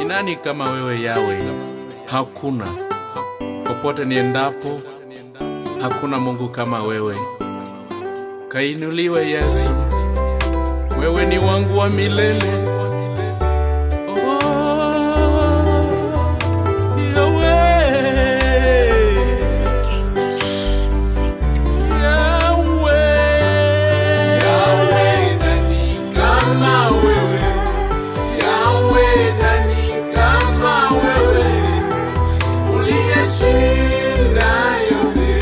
Ni nani kama wewe Yawe? Hakuna. Popote niendapo, hakuna Mungu kama wewe. Kainuliwe Yesu, wewe ni wangu wa milele. Oh, Yahweh. Yahweh. Yahweh, nani kama wewe? Yahweh, nani kama wewe? Uliyeshinda yote,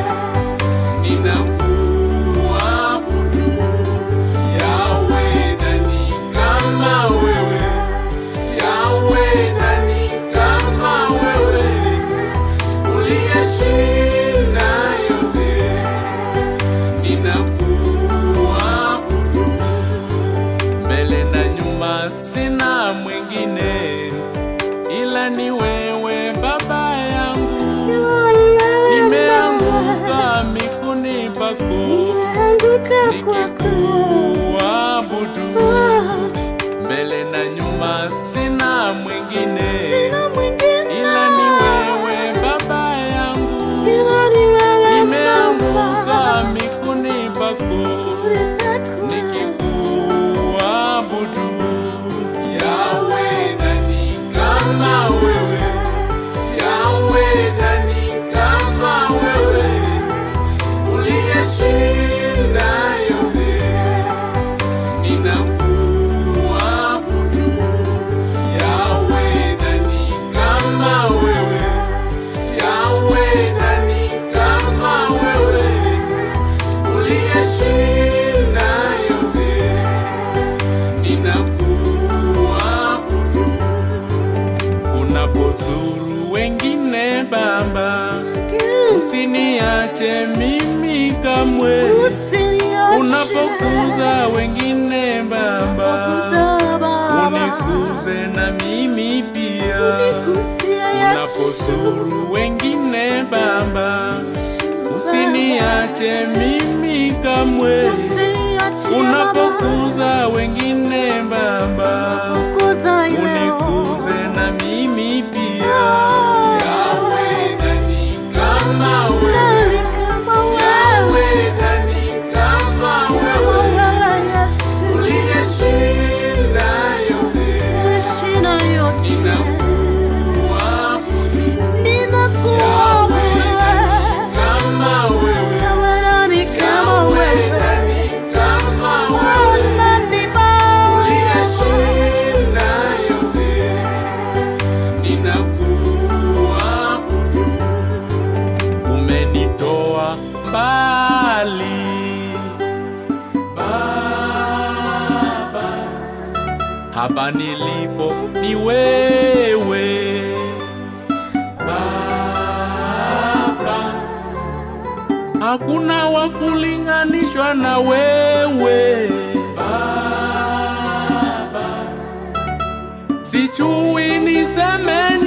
ninakuabudu. Yahweh, nani kama wewe? Yahweh, nani kama wewe? Uliyeshinda yote, ninakuabudu. Mbele na nyuma sina mwingine ila ni wewe Baba yangu, nimeanguka miguuni pako nikikuabudu. Mbele na nyuma sina mwingine ila ni wewe Baba yangu, nimeanguka miguuni pako nikikuabudu. Yahweh, nani kama wewe? Yahweh, nani kama wewe? Uliyeshinda yote, ninakuabudu. Yahweh, nani kama wewe? Yahweh, nani kama wewe? Uliyeshinda yote, ninakuabudu. Unapozuru wengine Baba, usiniache mimi kamwe. Unapokuza wengine Baba, unikuze na mimi pia. Unapozuru wengine Baba, usiniache mimi kamwe. Unapokuza wengine Baba, unikuze na mimi pia. Yahweh, nani kama wewe? Yahweh, nani kama wewe? Uliyeshinda yote, ninakuabudu. Yahweh, nani kama wewe? Yahweh, nani kama wewe? Uliyeshinda yote, ninakuabudu. Umenitoa mbali Baba, hapa nilipo ni wewe Baba, hakuna wa kulinganishwa na wewe Baba, sijui niseme